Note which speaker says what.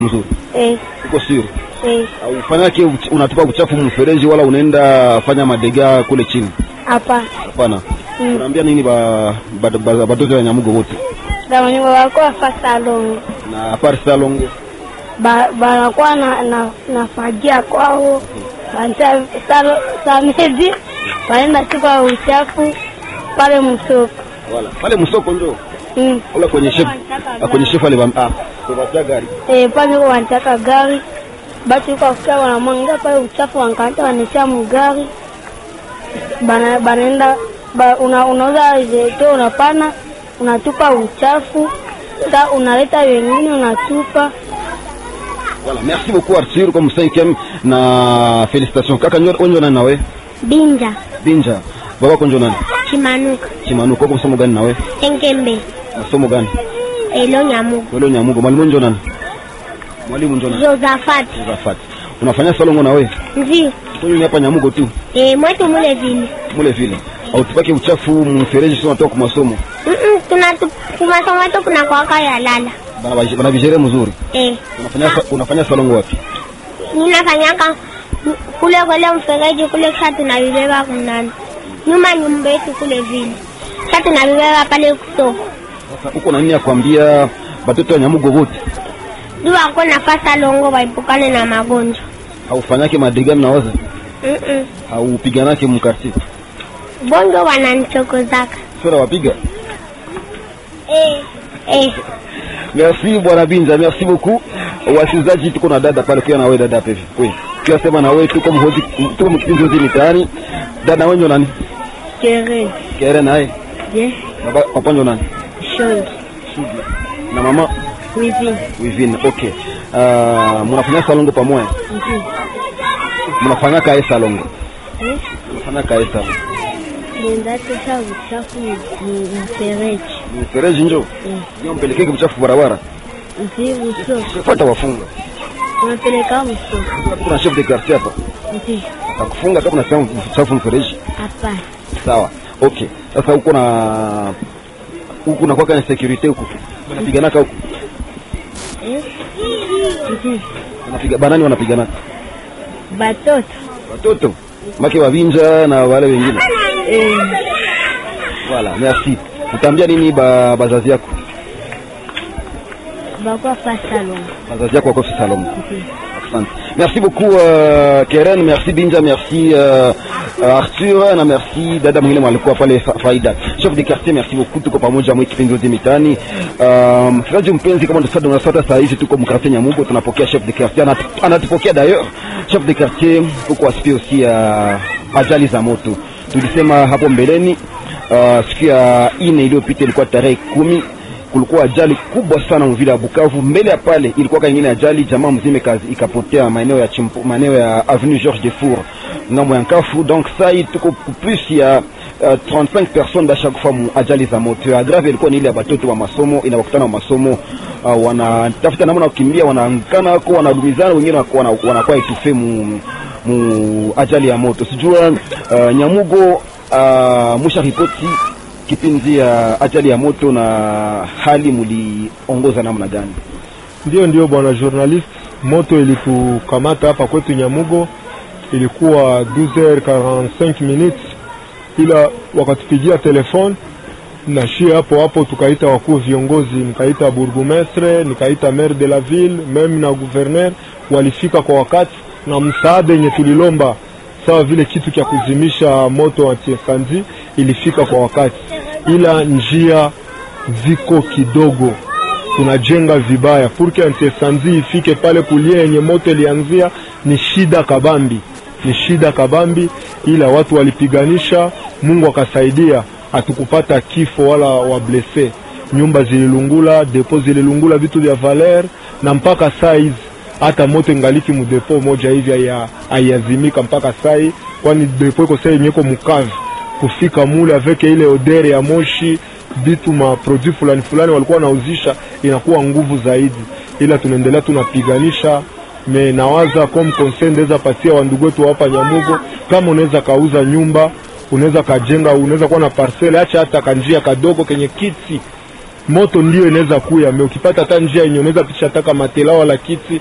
Speaker 1: mzuri
Speaker 2: eh,
Speaker 1: uko sio
Speaker 2: eh,
Speaker 1: ufanyake uch- unatupa uchafu mfereji wala unaenda fanya madega kule chini
Speaker 2: hapa
Speaker 1: hapana
Speaker 2: Mm.
Speaker 1: unaambia nini ba ba- ba- batoto ya nyamugo wote
Speaker 2: bamanyongo bakuwa fa salongo
Speaker 1: na apart salongo
Speaker 2: Ba- banakuwa na, na, na fagia kwao Banta- salo- samedi wanaenda tupa uchafu pale msoko
Speaker 1: wala pale msoko ndo
Speaker 2: mm.
Speaker 1: wala kwenye chef ah, kwenye chef ale ah kwa gari
Speaker 2: eh, pale huko wanataka gari basi huko afikia wanamwanga pale uchafu wanakata wanatia mgari bana banaenda ba, una, unauza jeto unapana unatupa uchafu sa unaleta wengine unatupa
Speaker 1: Voilà, merci beaucoup Arthur comme cinquième na félicitations. Kaka nyo onjo nani nawe?
Speaker 2: binja
Speaker 1: Binja. Baba konjo nani?
Speaker 2: chimanuka
Speaker 1: Chimanu kwa masomo gani nawe?
Speaker 2: enkembe
Speaker 1: Masomo gani?
Speaker 2: elo nyamugo
Speaker 1: Wewe nyamugo mwalimu njo nani? Mwalimu njo nani?
Speaker 2: josafati
Speaker 1: Zafat. Unafanya salongo nawe?
Speaker 2: ndio
Speaker 1: Kwa hapa nyamugo tu.
Speaker 2: e, mwetu mule vile
Speaker 1: Mule vile. Au tupake uchafu mfereji sio natoka kwa masomo.
Speaker 2: tuna kumasomo yetu kuna kwaka ya lala
Speaker 1: Bana baji- bana vijere mzuri.
Speaker 2: e,
Speaker 1: Unafanya sa- unafanya salongo wapi?
Speaker 2: ninafanyaka kule kule mfereji kule kisha tunavibeba kunani nyuma nyumba yetu kule vile kisha tunavibeba pale kusoko
Speaker 1: Sasa uko na nini ya kuambia batoto wa nyamugo wote?
Speaker 2: juu wako nafasa longo waepukane na magonjwa
Speaker 1: Haufanyake madigami na waza?
Speaker 2: Mm-mm.
Speaker 1: Haupiganake mkarti?
Speaker 2: bongo wananichokozaka
Speaker 1: Sura wapiga?
Speaker 2: eh. eh.
Speaker 1: Merci bwana Binza, merci beaucoup. Wasikilizaji, tuko na dada pale, kia na wewe dada pevi. Wewe kia sema na wewe, tuko mhoji, tuko mkipindi hoji mitaani. Dada wenyo nani?
Speaker 2: kere
Speaker 1: Kere naye
Speaker 2: je
Speaker 1: baba papa nyo nani?
Speaker 2: shongi
Speaker 1: Na mama
Speaker 2: wivi
Speaker 1: Wivine. Okay. Uh, mnafanya salongo pamoja? Mnafanya kae salongo? Mnafanya kae salongo.
Speaker 2: nendatosa uchafu mfereji
Speaker 1: Mfereji njo. Ndio mpelekeke mchafu barabara.
Speaker 2: nzi usoko
Speaker 1: Fuata wafunga.
Speaker 2: unapeleka msoko
Speaker 1: Kuna chef de quartier hapa.
Speaker 2: nzi
Speaker 1: Atakufunga kama unasema mchafu mfereji.
Speaker 2: hapana
Speaker 1: Sawa. Okay. Sasa huko na huku na kwaka ni security huku. Wanapiganaka huku.
Speaker 2: eh? nzi
Speaker 1: Wanapiga banani wanapiganaka.
Speaker 2: batoto
Speaker 1: Watoto. Make wavinja na wale wengine.
Speaker 2: eh.
Speaker 1: Voilà, merci. Utaambia nini ba bazazi yako?
Speaker 2: bakwa fa salongo
Speaker 1: Bazazi yako wako salon. Asante. Merci beaucoup euh, Keren, merci Binja, merci euh, euh, Arthur na merci dada mwingine walikuwa pale fa Faida. Chef de quartier, merci beaucoup tuko pamoja mwa kipindi yote mitani. Um, msikilizaji mpenzi, kama ndio unafuata saa hizi tuko mkartie Nyamugo, tunapokea chef de quartier Anatu- anatupokea d'ailleurs. Chef de quartier huko aspie aussi ya ajali za moto. Tulisema hapo mbeleni uh, siku ya ine iliyopita ilikuwa tarehe kumi kulikuwa ajali kubwa sana mvila ya Bukavu. Mbele ya pale ilikuwa kanyingine ajali, jamaa mzima kazi ikapotea maeneo ya chimpo, maeneo ya avenue Georges Defour ngambo ya Nkafu. Donc sai tuko plus ya uh, 35 personnes da chaque fois mu ajali za moto. Ya grave ilikuwa ni ile ya batoto wa masomo, inawakutana wa masomo uh, wanatafuta namna ya kukimbia, wanaangana wako wanadumizana, wengine wanakuwa wana, wanakuwa etufe mu, mu ajali ya moto. Sijua uh, Nyamugo uh, musha ripoti kipindi ya ajali ya moto na hali muliongoza namna gani?
Speaker 3: Ndio, ndio bwana journalist, moto ilitukamata hapa kwetu Nyamugo, ilikuwa 12h45 minutes, ila wakatupigia telefone na shie hapo hapo, tukaita wakuu viongozi, nikaita bourgmestre, nikaita maire de la ville, meme na gouverneur, walifika kwa wakati na msaada yenye tulilomba sawa vile kitu cha kuzimisha moto anti-incendie ilifika kwa wakati, ila njia ziko kidogo tunajenga vibaya purke anti-incendie ifike pale kulia yenye moto ilianzia, ni shida kabambi, ni shida kabambi, ila watu walipiganisha, Mungu akasaidia, hatukupata kifo wala wablese. Nyumba zililungula, depo zililungula, vitu vya valer, na mpaka saa hizi hata moto ingaliki mudepo moja hivi haya- haiazimika mpaka sai, kwani depo iko saa yenye iko mukavi kufika mule aveke ile odere ya moshi bitu ma produit fulani fulani walikuwa wanauzisha inakuwa nguvu zaidi, ila tunaendelea tunapiganisha. Me nawaza comme conseil ndeza patia wandugu wetu hapa Nyamugo, kama unaweza kauza nyumba, unaweza kajenga, unaweza kuwa na parcele, acha hata kanjia kadogo kenye kiti moto ndio inaweza kuya me ukipata hata njia yenye unaweza pitisha taka matela wala kiti